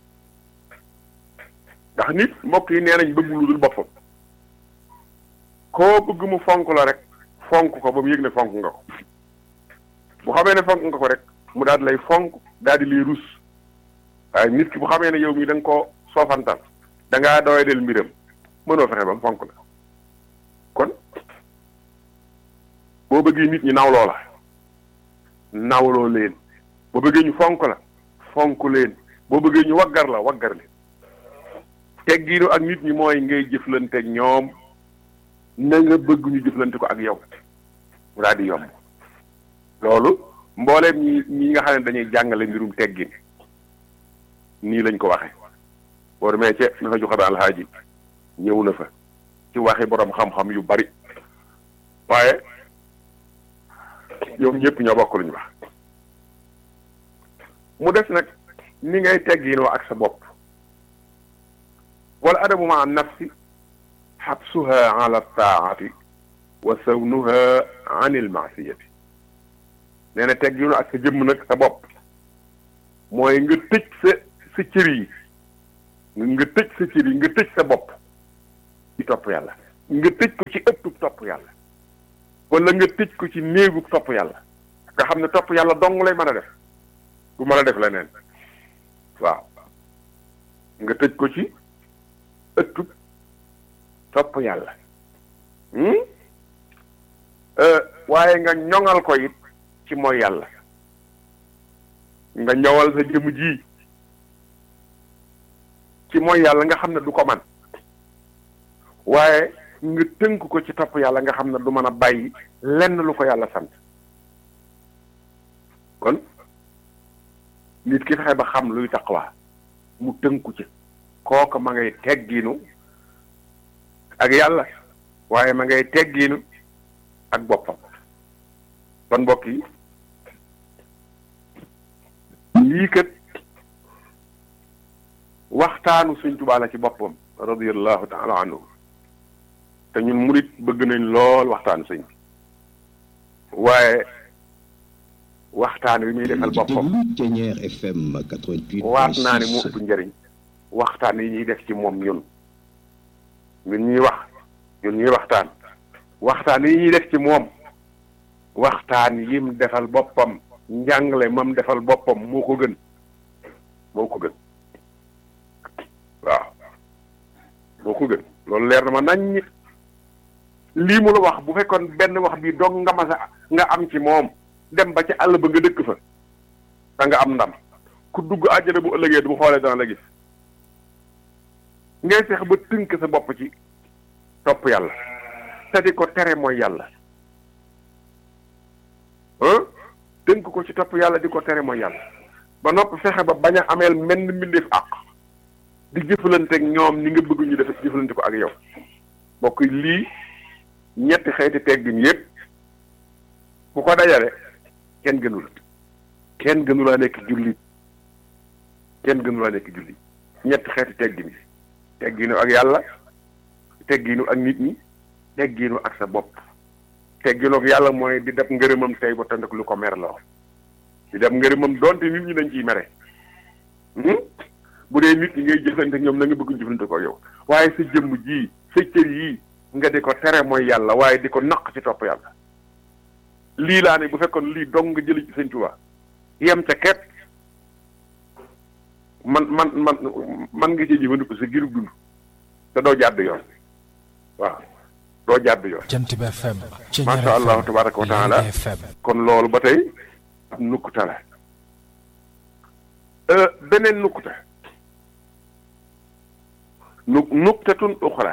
Speaker 4: ndax nit mbokk yi nee nañ bëgg lu dul boppam koo bëgg mu fonk la rek fonk ko ba mu yëg ne fonk nga ko bu xamee ne fonk nga ko rek mu daal di lay fonk daal di lay rus waaye nit ki bu xamee ne yow mii da nga koo soofantal da ngaa doy del mbiram mënoo fexe ba mu fonk la kon boo bëggee nit ñi nawloo la nawloo leen boo bëggee ñu fonk la fonk leen boo bëggee ñu waggar la waggar leen teggiinu ak nit ñi mooy ngay jëflante ak ñoom na nga bëgg ñu jëflante ko ak yow mu daal di yomb loolu mbooleem ñi ñi nga xam ne dañuy jàngale mbirum teggin nii lañ ko waxe boo demee ca na fa joxe alxaaji ñëw na fa ci waxi borom xam-xam yu bari waaye ñoom ñëpp ñoo bokk luñu wax mu des nag ni ngay tegginoo ak sa bopp wala adabu ma nafsi xabsuha ala taati wa sawnuha an il maasiyati nee na tegginu ak sa jëmm nag sa bopp mooy nga tëj sa sa cër yi nga tëj sa cër yi nga tëj sa bopp ci topp yàlla nga tëj ko ci ëttub topp yàlla wala nga tëj ko ci néegub topp yàlla nga xam ne topp yàlla dong lay mën a def du mën a def leneen waaw nga tëj ko ci ëttub topp yàlla waaye nga ñoŋal ko it ci mooy yàlla nga ñowal sa jëmm ji ci mooy yàlla nga xam ne du ko man waaye nga tënk ko ci topp yàlla nga xam ne du mën a bàyyi lenn lu ko yàlla sant kon nit ki fexe ba xam luy taqwa mu tënku ci kooka ma ngay teggiinu ak yàlla waaye ma ngay teggiinu ak boppam kon mbokk yi lii kat waxtaanu Sëñ Tuubaa la ci boppam radiyallahu taala anhu te ñun murit bëgg nañ lool waxtaanu sëñ bi waaye waxtaan wi muy defal boppam waat naa ne mu ëpp njëriñ waxtaan yi ñuy def ci moom ñun ñun ñuy wax ñun ñuy waxtaan waxtaan yi ñuy def ci moom waxtaan yim defal boppam njàngale mam defal boppam moo ko gën moo ko gën waaw moo ko gën loolu leer na ma nañ lii mu la wax bu fekkoon benn wax bi dong nga masa nga am ci moom dem ba ci àll ba nga dëkk fa da nga am ndam ku dugg àjjana bu ëllëgee du xoolee dana la gis ngay fex ba tënk sa bopp ci topp yàlla te di ko tere mooy yàlla ah tënk ko ci topp yàlla di ko tere mooy yàlla ba noppi fexe ba bañ a ameel menn mbindeef àq di jëfalante ak ñoom ni nga bëgg ñu def jëfalante ko ak yow mbokk lii ñetti xeeti teggin yépp ku ko dajale kenn gënu la kenn gënu laa nekk jullit kenn gënu laa nekk jullit ñetti xeeti teggin yi tegginu ak yàlla tegginu ak nit ñi tegginu ak sa bopp tegginu ak yàlla mooy di def ngërëmam tey ba tënd lu ko mer la di def ngërëmam donte nit ñi dañ ciy mere bu dee nit ñi ngay jëflante ñoom na nga bëgg jëflante ko yow waaye sa jëmm ji sa cër yii nga di ko tere mooy yàlla waaye di ko naq ci topp yàlla lii laa ne bu fekkoon lii dong nga jëli ci sëñ Tuubaa yem ca ket man man man man nga ci jëfandiku sa girub dund te doo jàdd yoon waaw doo jàdd yoon
Speaker 5: Jant bi FM.
Speaker 4: macha allahu tabaraka wa taala kon loolu ba tey ab nukkuta la beneen nukkuta nu nuktatun uxra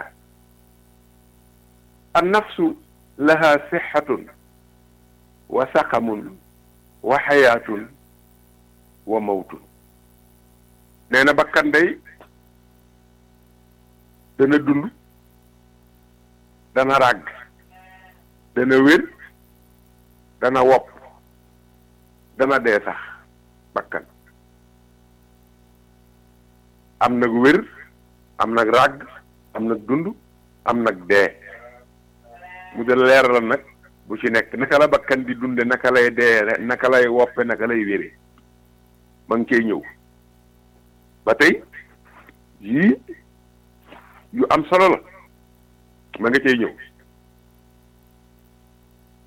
Speaker 4: an nafsu laha sixatun wa saqamun wa xayaatun wa mawtun nee na bakkan day dana dund dana ràgg dana wér dana wopp dana dee sax bakkan am nag wér am nag ràgg am nag dund am nag dee mu de leeral nag bu ci nekk naka la bakkan di dunde naka lay dee naka lay woppe naka lay wéree ma ngi cay ñëw ba tey yii yu am solo la ma nga cay ñëw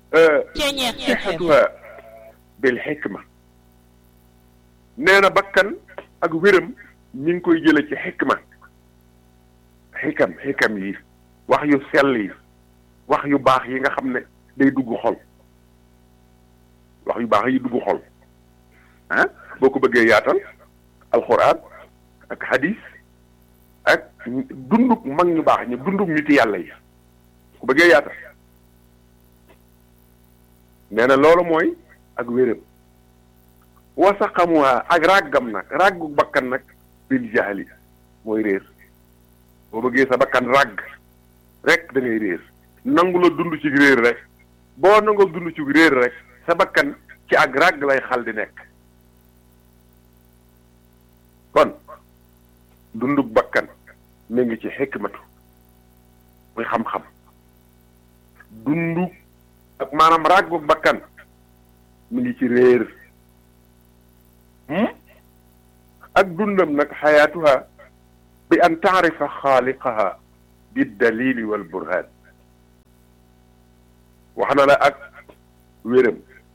Speaker 4: sixatuha bil xikma nee na bakkan ak wéram ñi ngi koy jële ci xikma xikam xikam yi wax yu sell yi wax yu baax yi nga xam ne day dugg xol wax yu baax yi dugg xol ah boo ko bëggee yaatal alxuraan ak hadis ak dunduk mag ñu baax ñi dunduk niti yàlla yi ku bëggee yaatal nee na loolu mooy ak wéram wasaqamuwaa ak ràggam nag ràggu bakkan nag bil jahli mooy réer boo bëggee sa bakkan ràgg rek da ngay réer nangu la dund ci réer rek boo nangoo dund ci réer rek sa bakkan ci ak ràgg lay xal di nekk kon dunduk bakkan mi ngi ci xikmatu muy xam-xam dunduk ak maanaam ràgguk bakkan mi ngi ci réer ak dundam nag xayaatuha bi an taarifa xaaliqaha bi dalili wal burhaan wax na la ak wéram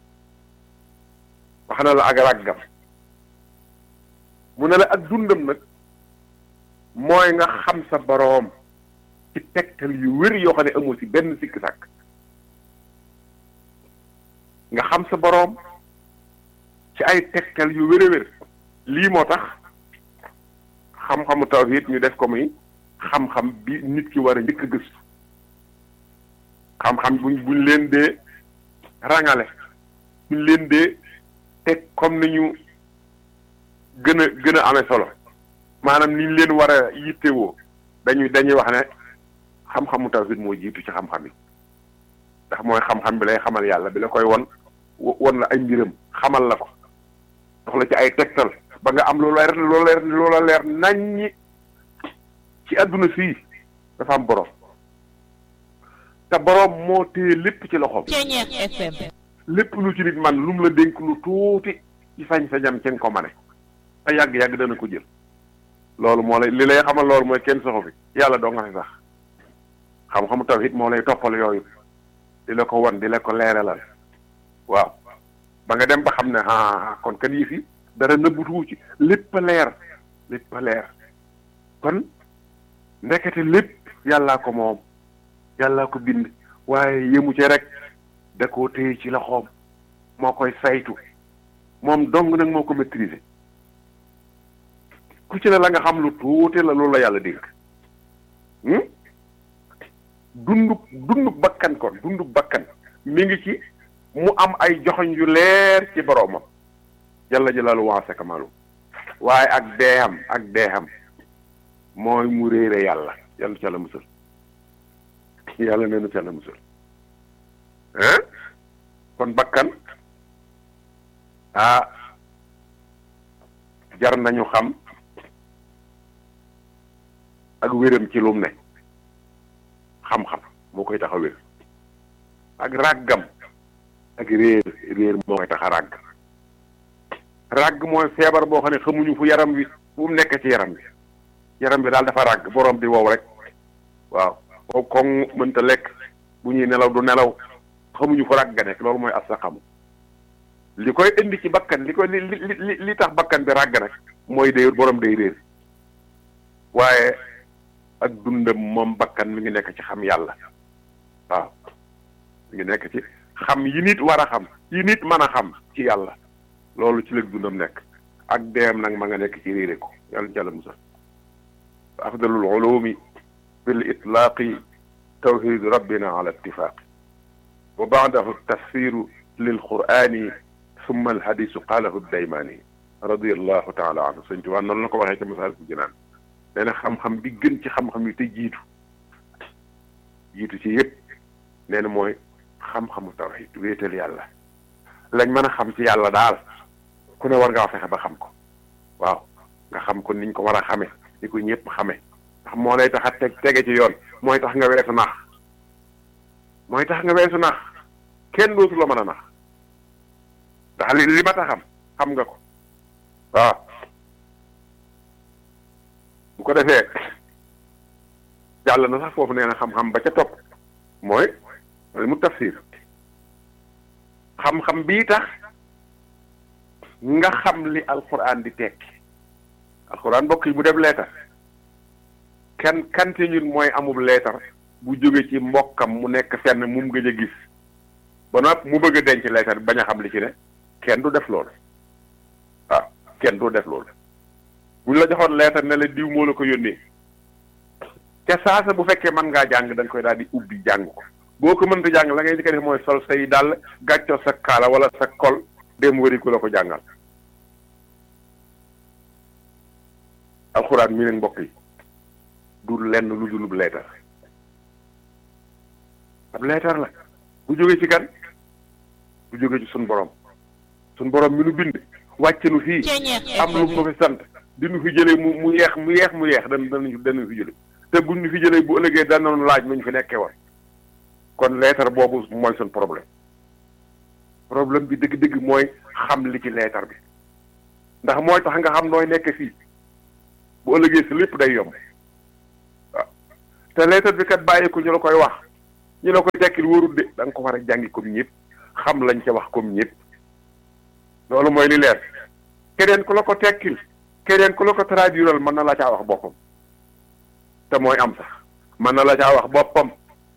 Speaker 4: wax na la ak ràggam mu ne la ak dundam nag mooy nga xam sa boroom ci tegtal yu wér yoo xam ne amoo ci benn sikk sàkk nga xam sa boroom ci ay tegtal yu wér a wér lii moo tax xam-xamu tawhid ñu def ko muy xam-xam bi nit ki war a njëkk a gëstu xam-xam buñ buñ leen dee rangale buñ leen dee teg comme ni ñu gën a gën a amee solo maanaam ni ñu leen war a yittewoo dañuy dañuy wax ne xam-xamu tawhid moo jiitu ci xam-xam yi ndax mooy xam-xam bi lay xamal yàlla bi la koy won won la ay mbiram xamal la ko dox la ci ay tegtal ba nga am loolu leer loolu leer loola leer naññi ci àdduna fii dafa am borom te borom moo téye lépp ci loxoom. lépp lu ci nit man lu mu la dénk lu tuuti ci sañ-sañam ci nga ko mane te yàgg-yàgg dana ko jël loolu moo lay li lay xamal loolu mooy kenn soxo fi yàlla doo nga fi sax xam-xamu tawhid moo lay toppal yooyu di la ko wan di la ko leeralal waaw ba nga dem ba xam ne ah kon kan yi fi dara nëbbutuwu ci lépp a leer lépp a leer kon ndekete lépp yàllaa ko moom yàllaa ko bind waaye yëmu ci rek da koo téye ci loxoom moo koy saytu moom dong nag moo ko maîtriser ku ci ne la nga xam lu tuuti la loolu la yàlla dénk dunduk dunduk bakkan kon dunduk bakkan mi ngi ci mu am ay joxoñ yu leer ci boroomam jalla jalaalu waase kamalu waaye ak deexam ak deexam mooy mu réere yàlla yàlla ca la musal yàlla neenu ca la musal hein kon bakkan ah jar nañu xam ak wéram ci lum ne xam-xam moo koy tax a wér ak ràggam ak réer réer moo koy tax a ràgg ràgg mooy feebar boo xam ne xamuñu fu yaram wi fu mu nekk ci yaram bi yaram bi daal dafa ràgg borom di wow rek waaw wow koŋ mënta lekk bu ñuy nelaw du nelaw xamuñu fu ràgg ga nekk loolu mooy as sa xamu li koy indi ci bakkan li koy li li li tax bakkan bi ràgg nag mooy day borom day réer waaye ak dundam moom bakkan mi ngi nekk ci xam yàlla waaw mi ngi nekk ci xam yi nit war a xam yi nit mën a xam ci yàlla loolu ci léegi dundam nekk ak deem nag ma nga nekk ci réere ko yàlla jàlla musal afdalul ulumi bil itlaaqi tawhid rabbina ala ittifaqi wa baadahu tafsiru lil qurani summa al hadisu qaalahu daymaani radiallahu taala anhu sëñ Tuubaa noonu la ko waxee ca Masaalikul Jinaan nee na xam-xam bi gën ci xam-xam yi te jiitu jiitu ci yëpp nee na mooy xam-xamu tawhid wéetal yàlla lañ mën a xam ci yàlla daal ku ne war ngaa fexe ba xam ko waaw nga xam ko niñ ko war a xame ni ko ñëpp xame ndax moo lay tax a teg tege ci yoon mooy tax nga weesu nax mooy tax nga weesu nax kenn dootu la mën a nax ndax li li ma ta xam xam nga ko waaw bu ko defee jàll na sax foofu nee na xam-xam ba ca topp mooy mu tafsir xam-xam bii tax nga xam li alxuraan di tekki alxuraan mbokk yi bu def leetar kan kan ci ñun mooy amub leetar bu jóge ci mbokkam mu nekk fenn mu gëj a gis ba noppi mu bëgg a denc leetar bañ a xam li ci ne kenn du def loolu waaw kenn du def loolu buñ la joxoon leetar ne la diw moo la ko yónnee ca saasa bu fekkee mën ngaa jàng da nga koy daal di ubbi jàng ko boo ko mënta jàng la ngay njëkk a def mooy sol say dàll gàccoo sa kaala wala sa kol dem wëri ku la ko jàngal alxuraan mi nag mbokk yi du lenn lu dulub leetar ab leetar la bu jóge ci kan bu jóge ci sun borom sun borom mi nu bind wàcce nu fii am lu mu fi sant di nu fi jëlee mu mu yeex mu yeex mu yeex dan danañu danañu fi jële te buñ ñu fi jëlee bu ëllëgee danañu laaj nu ñu fi nekkee woon kon leetar boobu mooy sun problème problème bi dëgg-dëgg mooy xam li ci leetar bi ndax mooy tax nga xam nooy nekk fii bu ëllëgee si lépp day yomb waaw te leetar bi kat bàyyi ko ñu la koy wax ñu la koy tekkil wóorul de da nga ko war a jàngi comme ñëpp xam lañ ca wax comme ñëpp loolu mooy li leer keneen ku la ko tekkil keneen ku la ko traduiral mën na la caa wax boppam te mooy am sax mën na la caa wax boppam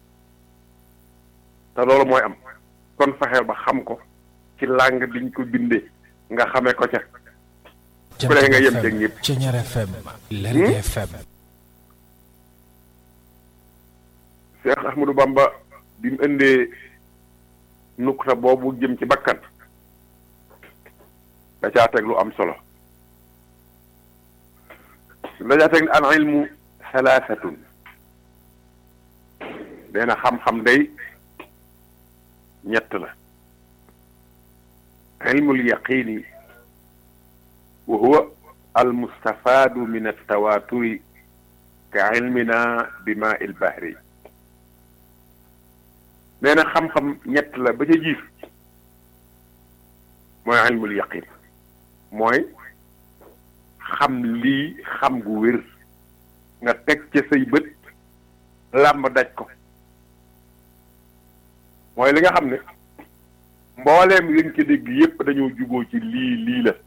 Speaker 4: te loolu mooy am kon fexeel ba xam ko ci langue biñ ko bindee nga xamee ko ca ku ne nga yem ca ñëpp
Speaker 5: Ceñeer FM Lergui FM
Speaker 4: Cheikh Ahmadou Bamba bi mu indee nukta boobu jëm ci bakkan da caa teg lu am solo da caa teg ne al ilmu salaasatun nee na xam-xam day ñett la ilmul yaqini wa huwa al mustafaadu min altawaaturi ka ilmina bi maa il bahri nee na xam-xam ñett la ba ca jiif mooy ilmul yaqin mooy xam lii xam gu wér nga teg ca say bët làmb daj ko mooy li nga xam ne mbooleem yéen ci dégg yépp dañoo juboo ci lii lii la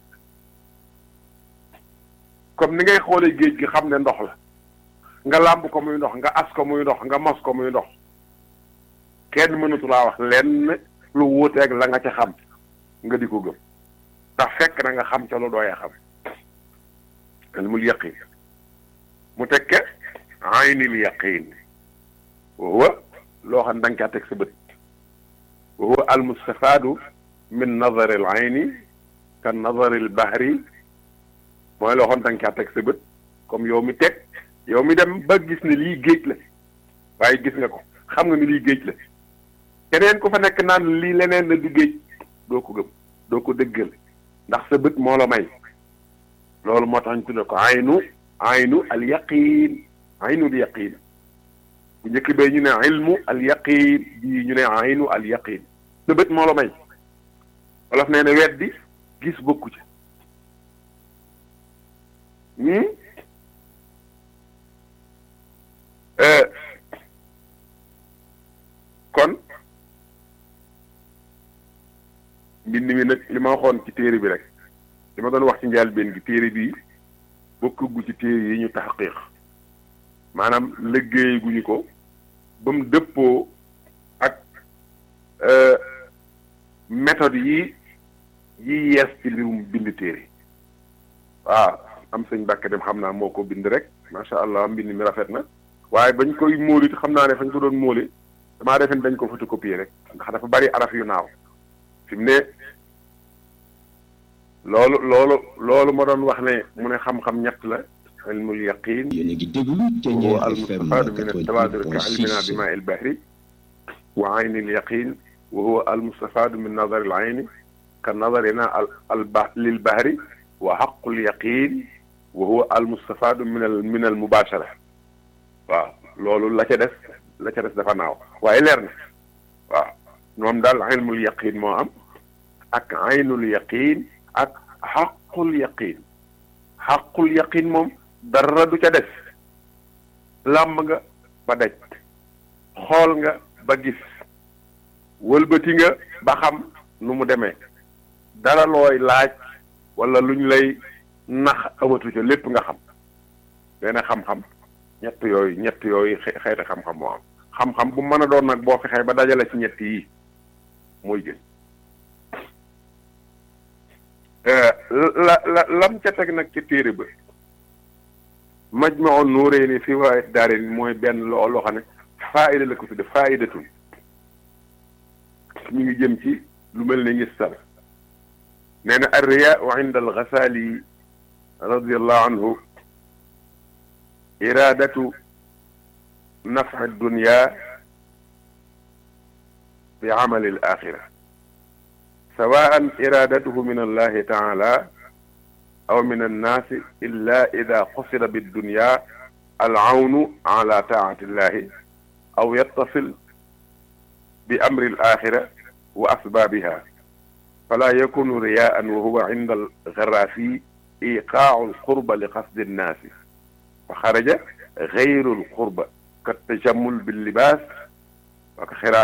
Speaker 4: comme ni ngay xoolee géej gi xam ne ndox la nga làmb ko muy ndox nga as ko muy ndox nga mos ko muy ndox kenn mënatu laa wax lenn lu wuuteeg la nga ca xam nga di ko gëm ndax fekk na nga xam ca lu dooyee xam ilmul yaqin mu tekke aynil yaqin wa loo xam ne da nga caa teg sa bët wa huwa al mustafaadu min nazari al ayni ka nazari al bahri mooy loo xam ne da nga caa teg sa bët comme yow mi teg yow mi dem ba gis ne lii géej la waaye gis nga ko xam nga ni lii géej la keneen ku fa nekk naan lii leneen la du géej doo ko gëm doo ko dëggal ndax sa bët moo la may loolu moo tax ñu tudde ko aynu aynu al yaqin aynu al yaqin bu njëkk bee ñu ne ilmu al yaqin bii ñu ne aynu al yaqin sa bët moo la may wolof nee na weddi gis bokku ci kon mbind mi nag li ma waxoon ci téere bi rek li ma doon wax ci njëlbéen gi téere bii bokkugu ci téere yi ñu taxqiq maanaam liggéey guñu ko ba mu dëppoo ak méthode yi yi yees ci mbirum bind téere waaw am sëñ Mbàkke dem xam naa moo ko bind rek macha allah mbind mi rafet na waaye bañ koy móolit xam naa ne fañ ko doon móole damaa defe ne dañ ko photocopier rek ndax dafa bari araf yu naaw fi mu ne loolu loolu loolu ma doon wax ne mu ne xam-xam ñett la ilmul yaqin
Speaker 3: yéen a ngi déglu
Speaker 4: wa
Speaker 3: Ceñeer
Speaker 4: al
Speaker 3: FM
Speaker 4: mustafaadu min at-tawaatur ka ilmina bi
Speaker 3: 88.6
Speaker 4: maa il bahri wa ayni al yaqin wa huwa al mustafaadu min nazar al ayni ka nazarina al al ba lil bahri wa haqqul yaqin wa huwa al mustafaadu min al min al mubashara waaw loolu la ca des la ca des dafa naaw waaye leer na waaw moom daal ilmul yaqin moo am ak aynul yaqin ak xaqul yaqin xaqul yaqin moom dara du ca des làmb nga ba daj xool nga ba gis wëlbati nga ba xam nu mu demee dara looy laaj wala luñ lay nax amatu ca lépp nga xam benn xam-xam ñett yooyu ñett yooyu xeeti xam-xam moo am xam-xam bu mën a doon nag boo fexee ba dajale ci ñett yi mooy gën la la lam ca teg nag ci téere ba Majmahun Nurayni fi Fawaa'id Daarayni mooy benn loo loo xam ne faayida la ko tudde faayidatun ñu ngi jëm ci lu mel ne ngistal nee na arriyaau inda al-Ghazali radiyallahu anhu iraadatu nafci dunya bi amali al-axira sawaan iraadatuhu min allahi taala aw min annaasi illa ida qusida biddunya alawnu ala taati illahi aw yattasil bi amri alaxira wa asbaabiha fala yakunu riyaan wa huwa inda algaraafi iqaau alqurba li qasdi annaasi fa xaraja gayru alqurba ka tajamul billibaas wa ka